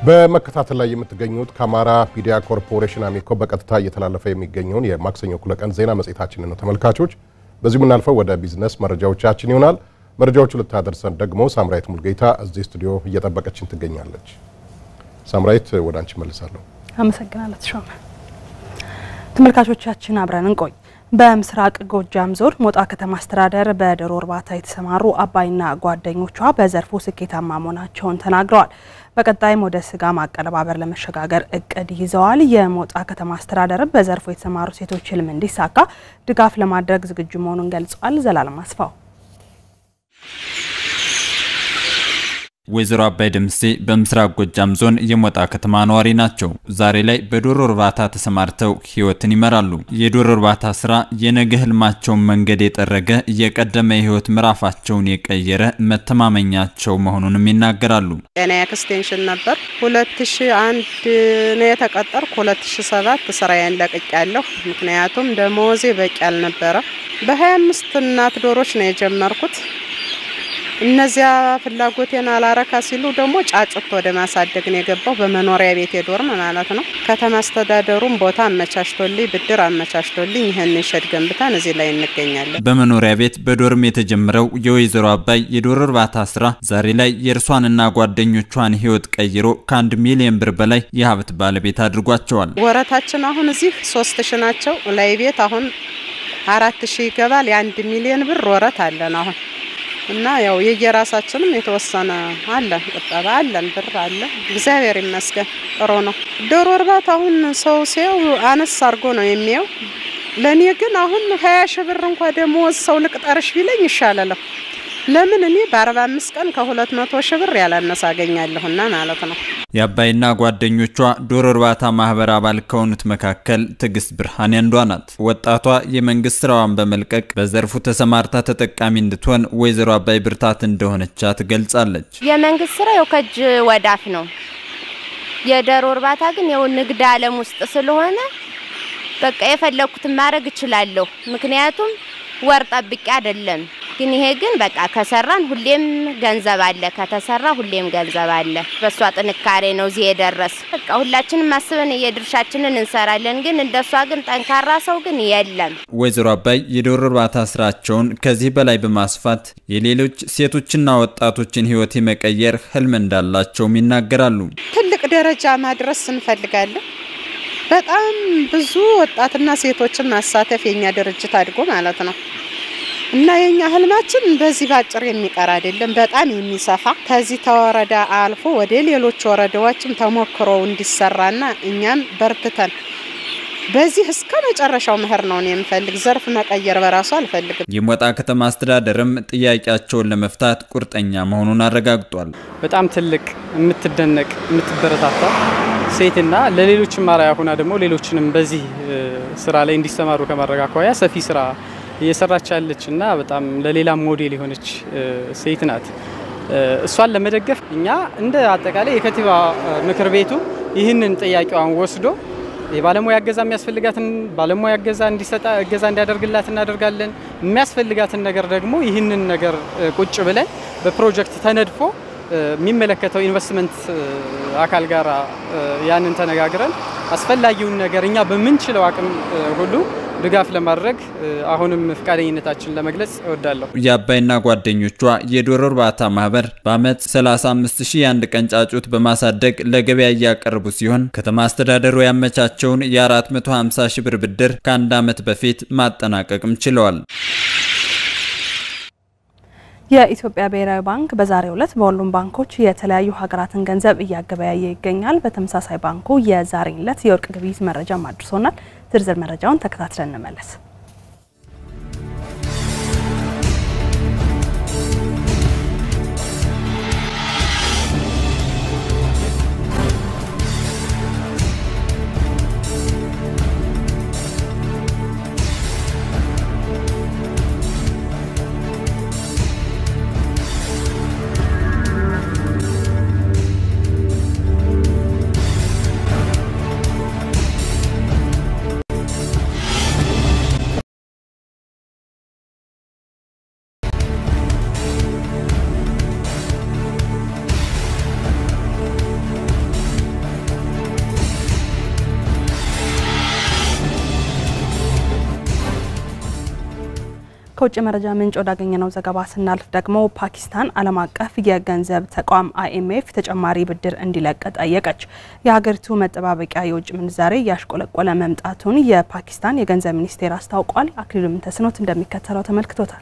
በመከታተል ላይ የምትገኙት ከአማራ ሚዲያ ኮርፖሬሽን አሚኮ በቀጥታ እየተላለፈ የሚገኘውን የማክሰኞ እኩለ ቀን ዜና መጽሔታችንን ነው ተመልካቾች። በዚሁ የምናልፈው ወደ ቢዝነስ መረጃዎቻችን ይሆናል። መረጃዎቹ ልታደርሰን ደግሞ ሳምራይት ሙልጌታ እዚህ ስቱዲዮ እየጠበቀችን ትገኛለች። ሳምራይት ወደ አንቺ መልሳለሁ። አመሰግናለሁ ተሾመ። ተመልካቾቻችን አብረን እንቆይ። በምስራቅ ጎጃም ዞን ሞጣ ከተማ አስተዳደር በዶሮ እርባታ የተሰማሩ አባይና ጓደኞቿ በዘርፉ ስኬታማ መሆናቸውን ተናግረዋል። በቀጣይም ወደ ስጋ ማቀነባበር ለመሸጋገር እቅድ ይዘዋል። የሞጣ ከተማ አስተዳደርም በዘርፉ የተሰማሩ ሴቶች ህልም እንዲሳካ ድጋፍ ለማድረግ ዝግጁ መሆኑን ገልጿል። ዘላለም አስፋው ወይዘሮ አባይ ደምሴ በምስራቅ ጎጃም ዞን የሞጣ ከተማ ነዋሪ ናቸው። ዛሬ ላይ በዶሮ እርባታ ተሰማርተው ህይወትን ይመራሉ። የዶሮ እርባታ ስራ የነገ ህልማቸውን መንገድ የጠረገ የቀደመ የህይወት ምዕራፋቸውን የቀየረ መተማመኛቸው መሆኑንም ይናገራሉ። ጤና ኤክስቴንሽን ነበር። ሁለት ሺ አንድ ነው የተቀጠርኩ። ሁለት ሺ ሰባት ስራዬን ለቅቄያለሁ። ምክንያቱም ደሞዜ በቂ አልነበረ። በሀያ አምስት እናት ዶሮች ነው የጀመርኩት እነዚያ ፍላጎቴን አላረካ ሲሉ ደግሞ ጫጩት ወደ ማሳደግ ነው የገባው። በመኖሪያ ቤት ዶርም ማለት ነው። ከተማ አስተዳደሩም ቦታ አመቻችቶልኝ ብድር አመቻችቶልኝ ይህን ሸድ ገንብተን እዚህ ላይ እንገኛለን። በመኖሪያ ቤት በዶርም የተጀመረው የወይዘሮ አባይ የዶሮ እርባታ ስራ ዛሬ ላይ የእርሷንና ጓደኞቿን ህይወት ቀይሮ ከአንድ ሚሊዮን ብር በላይ የሀብት ባለቤት አድርጓቸዋል። ወረታችን አሁን እዚህ ሶስት ሺ ናቸው። ላይ ቤት አሁን አራት ሺ ይገባል። የአንድ ሚሊዮን ብር ወረት አለን አሁን እና ያው የየራሳችንም የተወሰነ አለን፣ ቁጠባ አለን፣ ብር አለ። እግዚአብሔር ይመስገን ጥሩ ነው። ዶሮ እርባታ አሁን ሰው ሲያው አነስ አድርጎ ነው የሚያው። ለእኔ ግን አሁን ሀያ ሺህ ብር እንኳ ደሞዝ ሰው ልቅጠርሽ ቢለኝ ይሻላለሁ። ለምን እኔ በአርባ አምስት ቀን ከሁለት መቶ ሺህ ብር ያላነሰ አገኛለሁና ማለት ነው። የአባይና ጓደኞቿ ዶሮ እርባታ ማህበር አባል ከሆኑት መካከል ትዕግስት ብርሃኔ አንዷ ናት። ወጣቷ የመንግስት ስራዋን በመልቀቅ በዘርፉ ተሰማርታ ተጠቃሚ እንድትሆን ወይዘሮ አባይ ብርታት እንደሆነቻ ትገልጻለች። የመንግስት ስራ ያው ከእጅ ወዳፍ ነው። የዶሮ እርባታ ግን ያው ንግድ ዓለም ውስጥ ስለሆነ በቃ የፈለኩትን ማድረግ እችላለሁ። ምክንያቱም ወር ጠብቄ አይደለም ግን ይሄ ግን በቃ ከሰራን ሁሌም ገንዘብ አለ፣ ከተሰራ ሁሌም ገንዘብ አለ። በእሷ ጥንካሬ ነው እዚህ የደረስ። በቃ ሁላችንም አስበን የድርሻችንን እንሰራለን። ግን እንደሷ ግን ጠንካራ ሰው ግን የለም። ወይዘሮ አባይ የዶሮ እርባታ ስራቸውን ከዚህ በላይ በማስፋት የሌሎች ሴቶችና ወጣቶችን ህይወት የመቀየር ህልም እንዳላቸውም ይናገራሉ። ትልቅ ደረጃ ማድረስ እንፈልጋለን። በጣም ብዙ ወጣትና ሴቶችን ማሳተፍ የኛ ድርጅት አድጎ ማለት ነው እና የኛ ህልማችን በዚህ ባጭር የሚቀር አይደለም፣ በጣም የሚሰፋ ከዚህ ተወረዳ አልፎ ወደ ሌሎች ወረዳዎችም ተሞክሮ እንዲሰራና እኛም በርትተን በዚህ እስከ መጨረሻው መሄድ ነው የምፈልግ። ዘርፍ መቀየር በራሱ አልፈልግም። የሞጣ ከተማ አስተዳደርም ጥያቄያቸውን ለመፍታት ቁርጠኛ መሆኑን አረጋግጧል። በጣም ትልቅ የምትደነቅ የምትበረታታ ሴትና ለሌሎችም አርአያ ሆና ደግሞ ሌሎችንም በዚህ ስራ ላይ እንዲሰማሩ ከማድረግ አኳያ ሰፊ ስራ እየሰራች ያለች እና በጣም ለሌላም ሞዴል የሆነች ሴት ናት። እሷን ለመደገፍ እኛ እንደ አጠቃላይ የከንቲባ ምክር ቤቱ ይህንን ጥያቄዋን ወስዶ የባለሙያ እገዛ የሚያስፈልጋትን ባለሙያ እገዛ እንዲሰጣ እገዛ እንዲያደርግላት እናደርጋለን። የሚያስፈልጋትን ነገር ደግሞ ይህንን ነገር ቁጭ ብለን በፕሮጀክት ተነድፎ የሚመለከተው ኢንቨስትመንት አካል ጋር ያንን ተነጋግረን አስፈላጊውን ነገር እኛ በምንችለው አቅም ሁሉ ድጋፍ ለማድረግ አሁንም ፈቃደኝነታችን ለመግለጽ እወዳለሁ። የአባይና ጓደኞቿ የዶሮ እርባታ ማህበር በአመት 35 ሺህ የአንድ ቀን ጫጩት በማሳደግ ለገበያ እያቀረቡ ሲሆን ከተማ አስተዳደሩ ያመቻቸውን የ450 ሺህ ብር ብድር ከአንድ ዓመት በፊት ማጠናቀቅም ችለዋል። የኢትዮጵያ ብሔራዊ ባንክ በዛሬው ዕለት በሁሉም ባንኮች የተለያዩ ሀገራትን ገንዘብ እያገበያየ ይገኛል። በተመሳሳይ ባንኩ የዛሬን ዕለት የወርቅ ግብይት መረጃም አድርሶናል። ዝርዝር መረጃውን ተከታትለን እንመለስ። ከውጭ መረጃ ምንጭ ወዳገኘነው ዘገባ ስናልፍ ደግሞ ፓኪስታን ዓለም አቀፍ የገንዘብ ተቋም አይኤምኤፍ ተጨማሪ ብድር እንዲለቅ ጠየቀች። የሀገሪቱ መጠባበቂያ የውጭ ምንዛሬ እያሽቆለቆለ መምጣቱን የፓኪስታን የገንዘብ ሚኒስቴር አስታውቋል። አክሊሉ ምንተስኖት እንደሚከተለው ተመልክቶታል።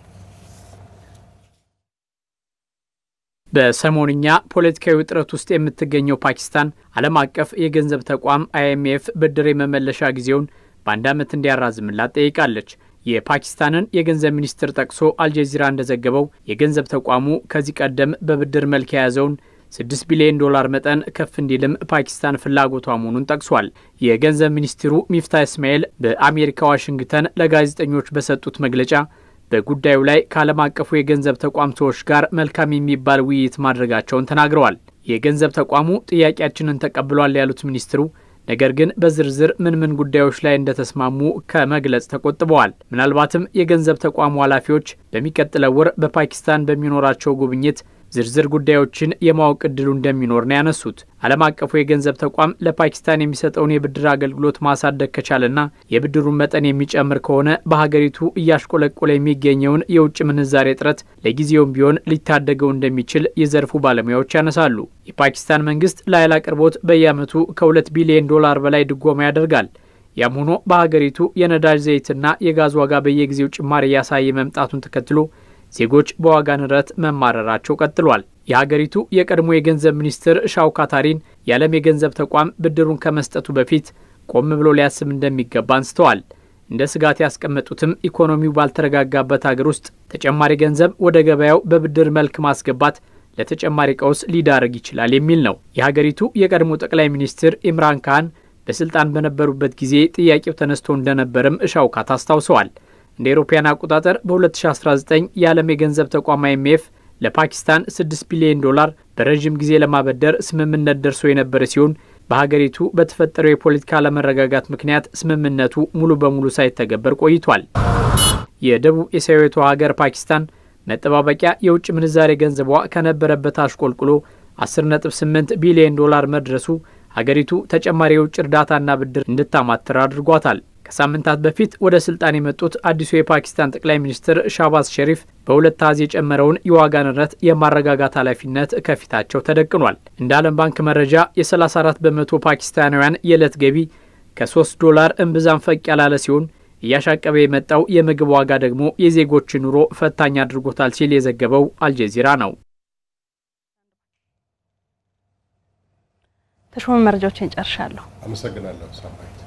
በሰሞንኛ ፖለቲካዊ ውጥረት ውስጥ የምትገኘው ፓኪስታን ዓለም አቀፍ የገንዘብ ተቋም አይኤምኤፍ ብድር የመመለሻ ጊዜውን በአንድ ዓመት እንዲያራዝምላት ጠይቃለች። የፓኪስታንን የገንዘብ ሚኒስትር ጠቅሶ አልጀዚራ እንደዘገበው የገንዘብ ተቋሙ ከዚህ ቀደም በብድር መልክ የያዘውን 6 ቢሊዮን ዶላር መጠን ከፍ እንዲልም ፓኪስታን ፍላጎቷ መሆኑን ጠቅሷል። የገንዘብ ሚኒስትሩ ሚፍታ እስማኤል በአሜሪካ ዋሽንግተን ለጋዜጠኞች በሰጡት መግለጫ በጉዳዩ ላይ ከዓለም አቀፉ የገንዘብ ተቋም ሰዎች ጋር መልካም የሚባል ውይይት ማድረጋቸውን ተናግረዋል። የገንዘብ ተቋሙ ጥያቄያችንን ተቀብሏል ያሉት ሚኒስትሩ ነገር ግን በዝርዝር ምን ምን ጉዳዮች ላይ እንደተስማሙ ከመግለጽ ተቆጥበዋል። ምናልባትም የገንዘብ ተቋሙ ኃላፊዎች በሚቀጥለው ወር በፓኪስታን በሚኖራቸው ጉብኝት ዝርዝር ጉዳዮችን የማወቅ እድሉ እንደሚኖር ነው ያነሱት። ዓለም አቀፉ የገንዘብ ተቋም ለፓኪስታን የሚሰጠውን የብድር አገልግሎት ማሳደግ ከቻለና የብድሩን መጠን የሚጨምር ከሆነ በሀገሪቱ እያሽቆለቆለ የሚገኘውን የውጭ ምንዛሬ እጥረት ለጊዜውም ቢሆን ሊታደገው እንደሚችል የዘርፉ ባለሙያዎች ያነሳሉ። የፓኪስታን መንግስት ለኃይል አቅርቦት በየዓመቱ ከሁለት ቢሊዮን ዶላር በላይ ድጎማ ያደርጋል። ያም ሆኖ በሀገሪቱ የነዳጅ ዘይትና የጋዝ ዋጋ በየጊዜው ጭማሪ እያሳየ መምጣቱን ተከትሎ ዜጎች በዋጋ ንረት መማረራቸው ቀጥሏል። የሀገሪቱ የቀድሞ የገንዘብ ሚኒስትር ሻውካታሪን የዓለም የገንዘብ ተቋም ብድሩን ከመስጠቱ በፊት ቆም ብሎ ሊያስብ እንደሚገባ አንስተዋል። እንደ ስጋት ያስቀመጡትም ኢኮኖሚው ባልተረጋጋበት ሀገር ውስጥ ተጨማሪ ገንዘብ ወደ ገበያው በብድር መልክ ማስገባት ለተጨማሪ ቀውስ ሊዳርግ ይችላል የሚል ነው። የሀገሪቱ የቀድሞ ጠቅላይ ሚኒስትር ኢምራን ካህን በስልጣን በነበሩበት ጊዜ ጥያቄው ተነስቶ እንደነበርም ሻውካት አስታውሰዋል። እንደ አውሮፓውያን አቆጣጠር በ2019 የዓለም የገንዘብ ተቋም አይኤምኤፍ ለፓኪስታን 6 ቢሊዮን ዶላር በረዥም ጊዜ ለማበደር ስምምነት ደርሶ የነበረ ሲሆን በሀገሪቱ በተፈጠረው የፖለቲካ አለመረጋጋት ምክንያት ስምምነቱ ሙሉ በሙሉ ሳይተገበር ቆይቷል። የደቡብ ኤስያዊቷ ሀገር ፓኪስታን መጠባበቂያ የውጭ ምንዛሬ ገንዘቧ ከነበረበት አሽቆልቁሎ 10.8 ቢሊዮን ዶላር መድረሱ ሀገሪቱ ተጨማሪ የውጭ እርዳታና ብድር እንድታማትር አድርጓታል። ከሳምንታት በፊት ወደ ስልጣን የመጡት አዲሱ የፓኪስታን ጠቅላይ ሚኒስትር ሻባዝ ሸሪፍ በሁለት አሃዝ የጨመረውን የዋጋ ንረት የማረጋጋት ኃላፊነት ከፊታቸው ተደቅኗል። እንደ ዓለም ባንክ መረጃ የ34 በመቶ ፓኪስታናውያን የዕለት ገቢ ከ3 ዶላር እምብዛም ፈቅ ያላለ ሲሆን እያሻቀበ የመጣው የምግብ ዋጋ ደግሞ የዜጎችን ኑሮ ፈታኝ አድርጎታል ሲል የዘገበው አልጀዚራ ነው። ተሾመ መረጃዎችን ጨርሻለሁ። አመሰግናለሁ ሳምራዊት።